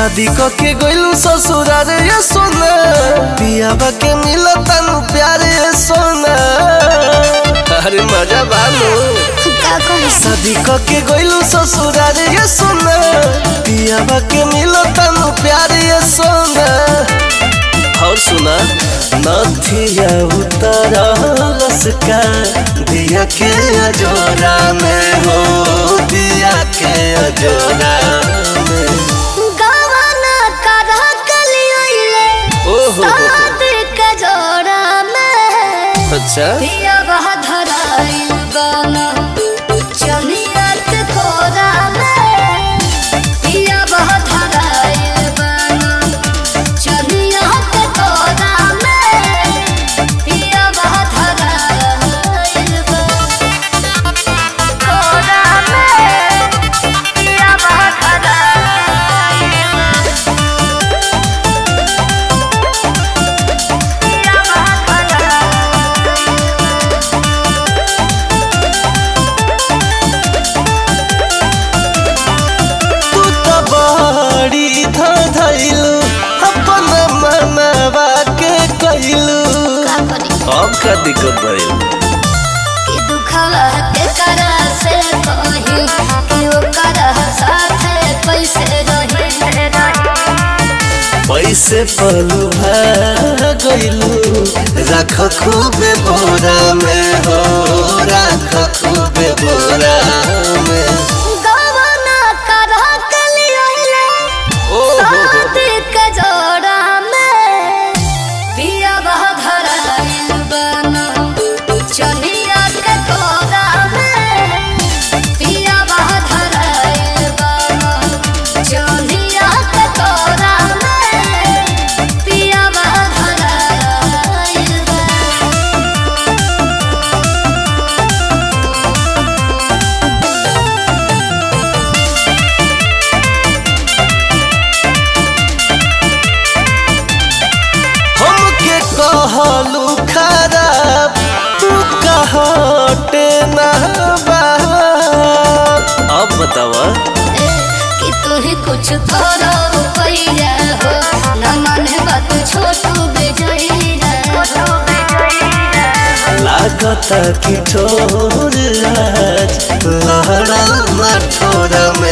शादी क के गइलू ससुरार ये सोना पियाबा के मिला तनु प्यार ये सोना अरे मजा बालो का कही शादी क के गइलू ससुरार ये सोना पियाबा के मिला तनु प्यार ये सोना और सुना नथिया उतारा लसका दिया के अजोरा में हो दिया के अजोरा में गवाना करा कलियोले ओहो शादी के जोड़ा में अच्छा पिया वह धराइल गाना चलिया के कोरा में पिया वह धराइल गाना चलिया के कोरा में पिया वह धराइल गाना कोरा में पिया वह धराइल पिया वह धराइल तू तो बड़ी धैलू अपन मनवा के कहलू का करी अब का दिक्कत भइल कि दुखवा के करा से कही कि ओकर साथे कैसे रही पैसे पलू गइलू रख खूबे बोरा में हो रख खूबे बोरा में गवना करा कलियोले ओहो शादी के जोड़ा में पिया बह धराइल बना चलिया के कोरा में पिया बह धराइल बना चलिया के कोरा में पिया बह धराइल बना हमके कहलू खराब तू कहटे ना अब बतावा कि तू ही कुछ करो पैया हो न माने बात छोटू बेजइया लागता कि ठोर आज लहरा मठोरा में